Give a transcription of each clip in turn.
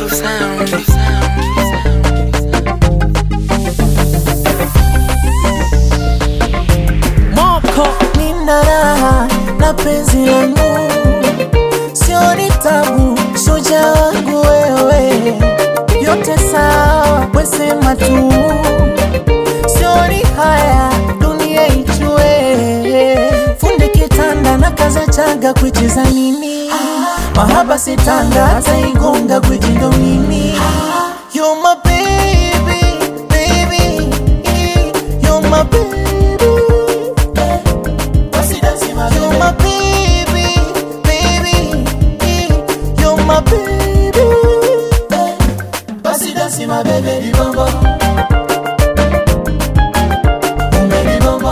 of sound. Moko nina raha na penzi langu, sio ni tabu, shujaa wangu wewe, yote sawa, wesema tu, sio ni haya, dunia ijue, fundi kitanda na kaza chaga kuicheza nini, mahaba sitanga hata igonga kuijindo mimi, you're my baby, baby, you're my baby. You're my baby, baby. You're my baby. Basi dance my baby libamba. Umelibamba.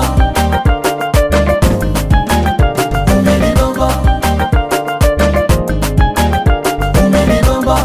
Umelibamba. Umelibamba.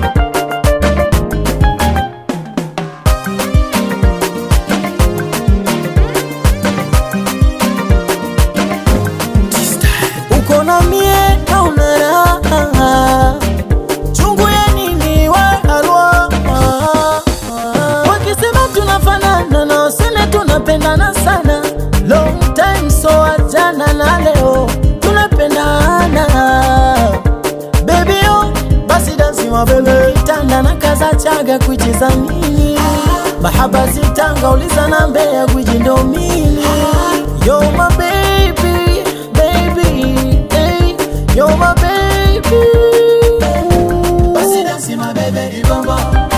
uko na mie hauna raha, chungu ya nini we halwa? Wakisema tunafanana na useme tunapendana sana, long time so ajana na leo tunapendana baby yo, basi dansi wa bebe kitanda na kaza chaga kuicheza nini mahaba zitanga uliza na mbea kujindo mini You're my baby, baby, hey, you're my baby. Basi dansi my baby libamba.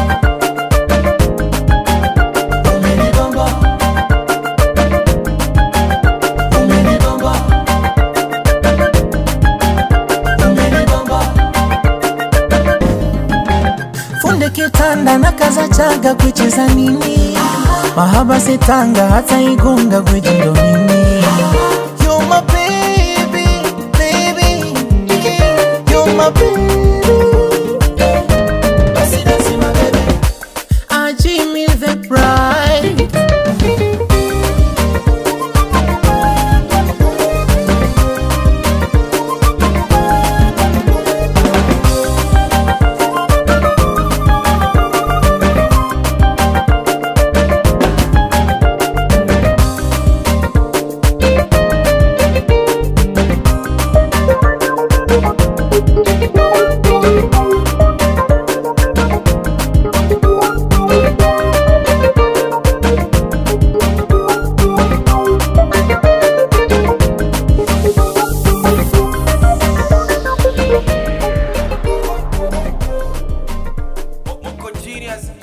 Umenibamba. Umenibamba. Umenibamba. Funde kitanda na kaza chaga kuicheza nini mahaba sitanga hata igunga gwejindo mimi You're my baby, baby You're my baby Basi dance my baby I Jimmy the bride Moko genius.